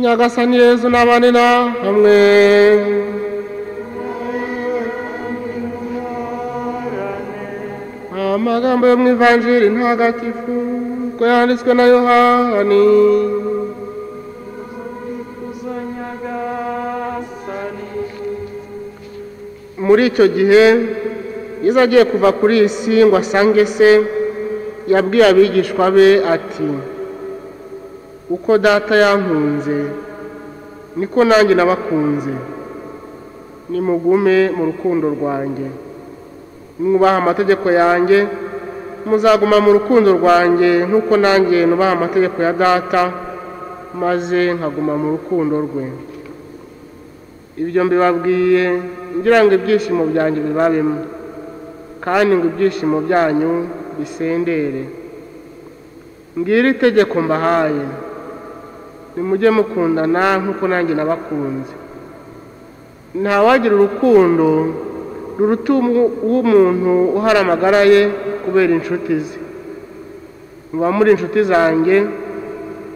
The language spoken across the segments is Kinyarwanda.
nyagasani yezu n'abanina hamwe amagambo yo mu ivanjiri ntagatifu ko yanditswe na yohani kuza nyagasani muri icyo gihe yezu agiye kuva kuri iyi si ngo asange se yabwiye abigishwa be ati uko data yankunze niko nanjye nabakunze nimugume mu rukundo rwanjye mwubaha amategeko yanjye muzaguma mu rukundo rwanjye nk'uko nanjye nubaha amategeko ya data maze nkaguma mu rukundo rwe ibyo mbibabwiye ngira ngo ibyishimo byanjye bibabemo kandi ngo ibyishimo byanyu bisendere ngiri itegeko mbahaye nimujye mukundana nk'uko nanjye nabakunze ntawagira urukundo ruruta umu- uw'umuntu uhara amagara ye kubera inshuti ze muba muri inshuti zanjye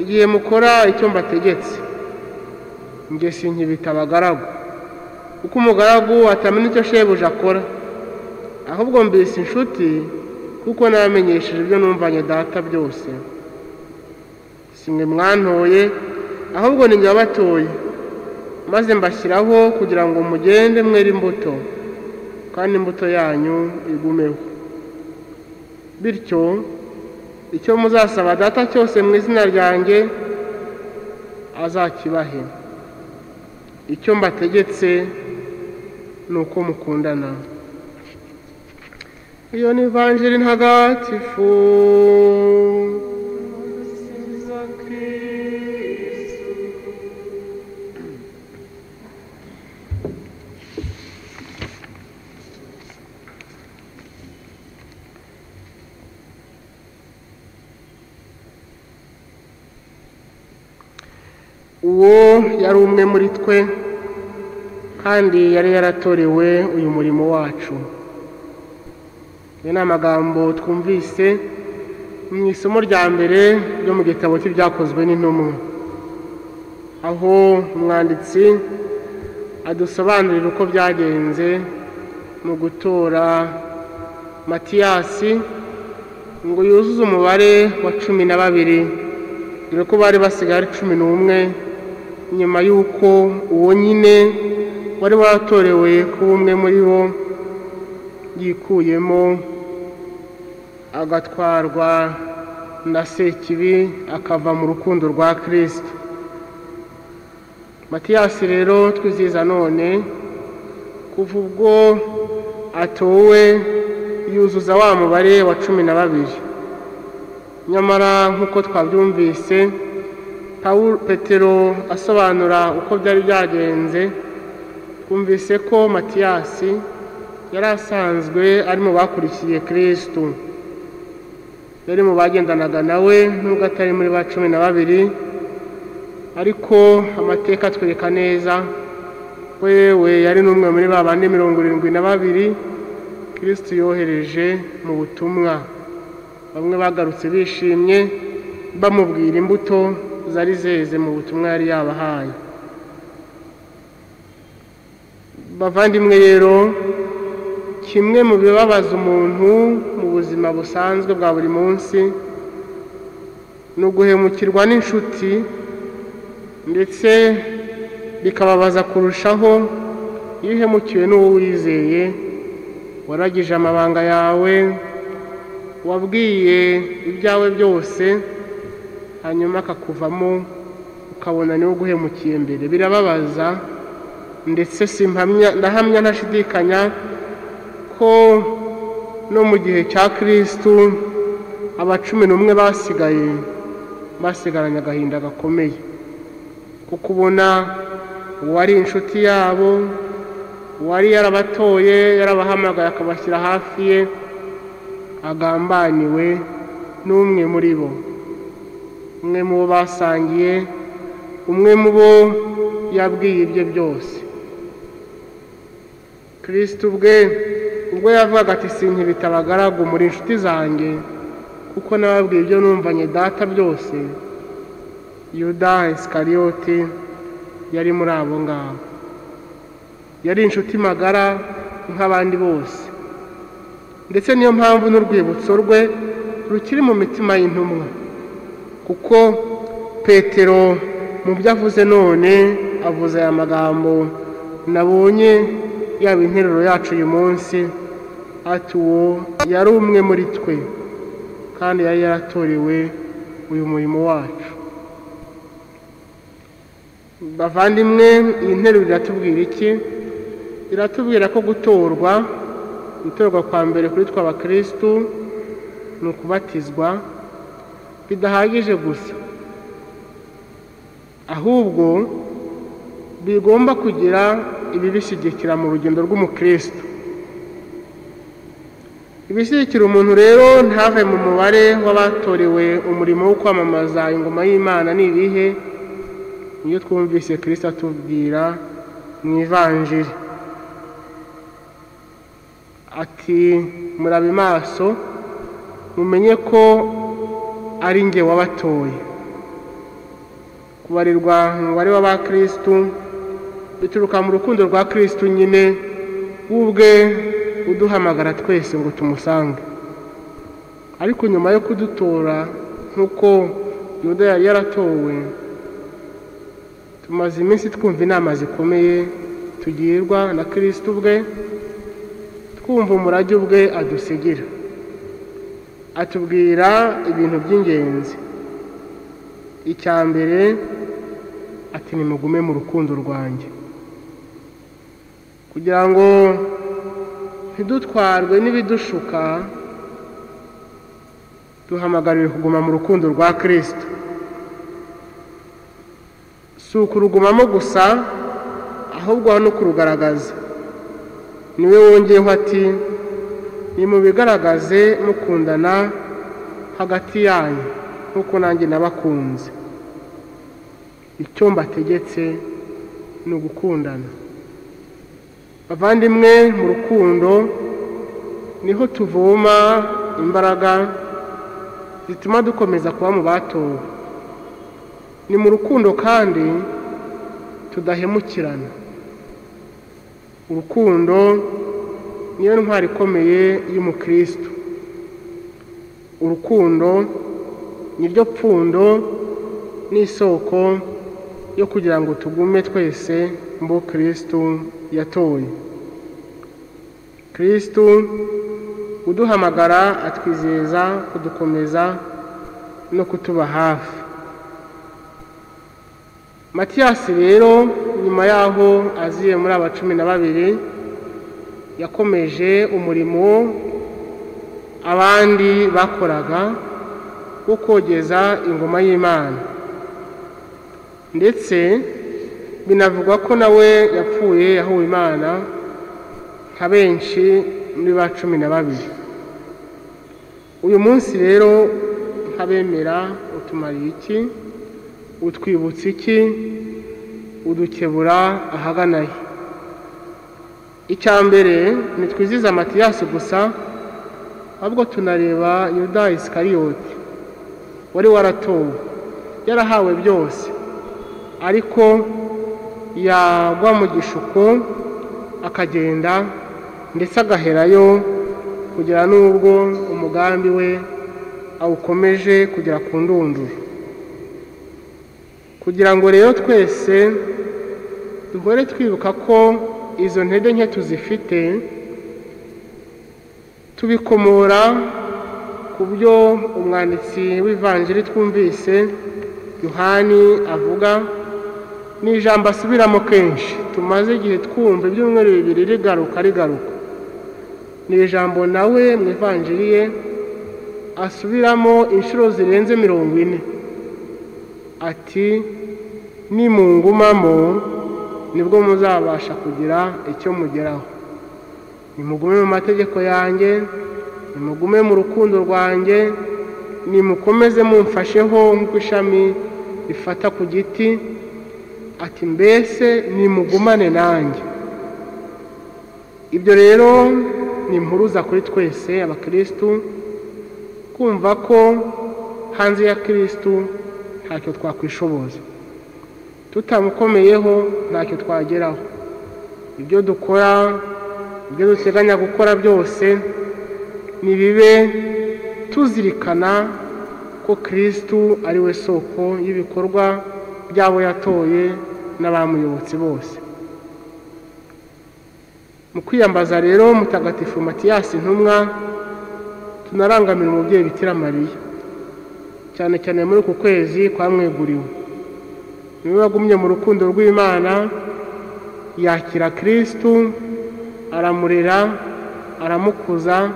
igihe mukora icyo mbategetse njye sinkibita abagaragu kuko umugaragu atamenya icyo shebuja akora ahubwo mbese inshuti kuko namenyesheje ibyo numvanye data byose si mwe mwantoye ahubwo ni njye wabatoye maze mbashyiraho kugira ngo mugende mwere imbuto kandi imbuto yanyu igumeho bityo icyo muzasaba data cyose mu izina ryanjye azakibahe icyo mbategetse ni uko mukundana iyo ni ivanjiri ntagatifu za kristu uwo yari umwe muri twe kandi yari yaratorewe uyu murimo wacu ayo ni amagambo twumvise mu isomo rya mbere ryo mu gitabo cy'ibyakozwe n'intumwa aho umwanditsi adusobanurira uko byagenze mu gutora matiyasi ngo yuzuze umubare wa cumi na babiri dore ko bari basigaye ari cumi n'umwe nyuma y'uko uwo nyine wari waratorewe kuba umwe muri bo yikuyemo agatwarwa na sekibi akava mu rukundo rwa kirisito matiyasi rero twizihiza none kuva ubwo atowe yuzuza wa mubare wa cumi na babiri nyamara nk'uko twabyumvise Paul petero asobanura uko byari byagenze twumvise ko matiyasi yari asanzwe ari mu bakurikiye kirisitu yari mu bagendanaga nawe nubwo atari muri ba cumi na babiri ariko amateka atwereka neza wewe yari n'umwe muri ba bane mirongo irindwi na babiri kirisitu yohereje mu butumwa bamwe bagarutse bishimye bamubwira imbuto zari zeze mu butumwa yari yabahaye bavandimwe rero kimwe mu bibabaza umuntu mu buzima busanzwe bwa buri munsi ni uguhemukirwa n'inshuti ndetse bikababaza kurushaho iyo uhemukiwe n'uwo wizeye waragije amabanga yawe wabwiye ibyawe byose hanyuma akakuvamo ukabona niwe uguhemukiye mbere birababaza ndetse si mpamya ndahamya ntashidikanya ko no mu gihe cya kirisitu aba cumi n'umwe basigaye basigaranye agahinda gakomeye kuko ubona uwari inshuti yabo uwari yarabatoye yarabahamagaye akabashyira hafi ye agambaniwe n'umwe muri bo umwe mu bo basangiye umwe mu bo yabwiye ibye byose kirisiti ubwe ubwo yavugaga ati sinkibita abagaragu muri inshuti zanjye kuko nababwiye ibyo numvanye data byose yuda isikariyoti yari muri abo ngabo yari inshuti magara nk'abandi bose ndetse niyo mpamvu n'urwibutso rwe rukiri mu mitima y'intumwa kuko petero mu byo avuze none avuze aya magambo nabonye yaba interuro yacu uyu munsi ati uwo yari umwe muri twe kandi yari yaratorewe uyu murimo wacu bavandimwe iyi nteruro iratubwira iki iratubwira ko gutorwa gutorwa kwa mbere kuri twe abakirisitu ni ukubatizwa bidahagije gusa ahubwo bigomba kugira ibibishyigikira mu rugendo rw'umukirisitu ibishyigikira umuntu rero ntave mu mubare w'abatorewe umurimo wo kwamamaza ingoma y'imana ni ibihe niyo twumvise kirisita atubwira mu ivanjiri ati murabe maso mumenye ko ari nge wabatoye kubarirwa umubare w'abakirisitu bituruka mu rukundo rwa kirisitu nyine w'ubwe uduhamagara twese ngo tumusange ariko nyuma yo kudutora nk'uko yuda yari yaratowe tumaze iminsi twumva inama zikomeye tugirwa na kirisitu ubwe twumva umurage ubwe adusigira atubwira ibintu by'ingenzi icya mbere ati nimugume mu rukundo rwanjye kugira ngo ntidutwarwe n'ibidushuka duhamagariwe kuguma mu rukundo rwa kirisito si ukurugumamo gusa ahubwo aho no kurugaragaza niwe wongeyeho ati nimubigaragaze mukundana hagati yanyu nk'uko nanjye nabakunze icyo mbategetse ni ugukundana bavandimwe mu rukundo niho tuvoma imbaraga zituma dukomeza kuba mu batowe ni mu rukundo kandi tudahemukirana urukundo niyo ntwari ikomeye y'umukirisitu urukundo niryo pfundo n'isoko yo kugira ngo tugume twese mbo kirisitu yatoye kirisitu uduhamagara atwizeza kudukomeza no kutuba hafi matiyasi rero nyuma y'aho aziye muri aba cumi na babiri yakomeje umurimo abandi bakoraga wo kogeza ingoma y'imana ndetse binavugwa ko nawe yapfuye yahuwe imana nka benshi muri ba cumi na babiri uyu munsi rero nk'abemera utumariye iki utwibutsa iki udukebura ahagana he icya mbere ntitwizize amatiyasi gusa ahubwo tunareba yuda isikariyoti wari waratowe yarahawe byose ariko yagwa mu gishuko akagenda ndetse agaherayo kugera n'ubwo umugambi we awukomeje kugera ku ndunduro kugira ngo rero twese duhore twibuka ko izo ntege nke tuzifite tubikomora ku byo umwanditsi w'ivanjiri twumvise yohani avuga ni ijambo asubiramo kenshi tumaze igihe twumva ibyumweru bibiri rigaruka rigaruka ni ijambo nawe mu ivanjiri ye asubiramo inshuro zirenze mirongo ine ati nimungumamo nibwo muzabasha kugira icyo mugeraho nimugume mu mategeko yanjye nimugume mu rukundo rwanjye nimukomeze mumfasheho nk'uko ishami rifata ku giti ati mbese nimugumane nanjye ibyo rero ni impuruza kuri twese abakirisitu kumva ko hanze ya kirisitu ntacyo twakwishoboza tutamukomeyeho ntacyo twageraho ibyo dukora ibyo duteganya gukora byose nibibe tuzirikana ko kirisitu ari we soko y'ibikorwa by'abo yatoye n'abamuyobotse bose mu kwiyambaza rero mutagatifu matiyasi ntumwa tunarangamira umubyeyi Bikira mariya cyane cyane muri uku kwezi kwamweguriwe niwe wagumye mu rukundo rw'imana yakira kirisitu aramurera aramukuza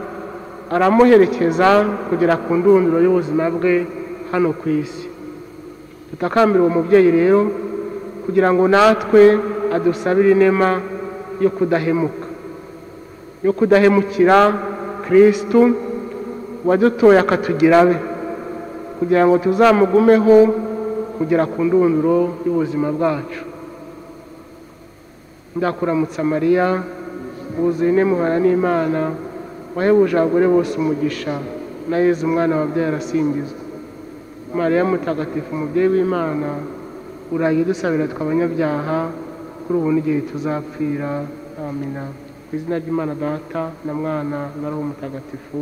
aramuherekeza kugera ku ndunduro y'ubuzima bwe hano ku isi dutakambira uwo mubyeyi rero kugira ngo natwe adusabire inema yo kudahemuka yo kudahemukira kirisitu wadutoye akatugira abe kugira ngo tuzamugumeho kugera ku ndunduro y'ubuzima bwacu ndakuramutsa mariya wuzuye inemuhana n'imana wahebuje abagore bose umugisha na yezu umwana wabyaye arasingizwa mariya mutagatifu umubyeyi w'imana uraye dusabira twe abanyabyaha kuri ubu n'igihe tuzapfira amina ku izina ry'imana data na mwana na roho mutagatifu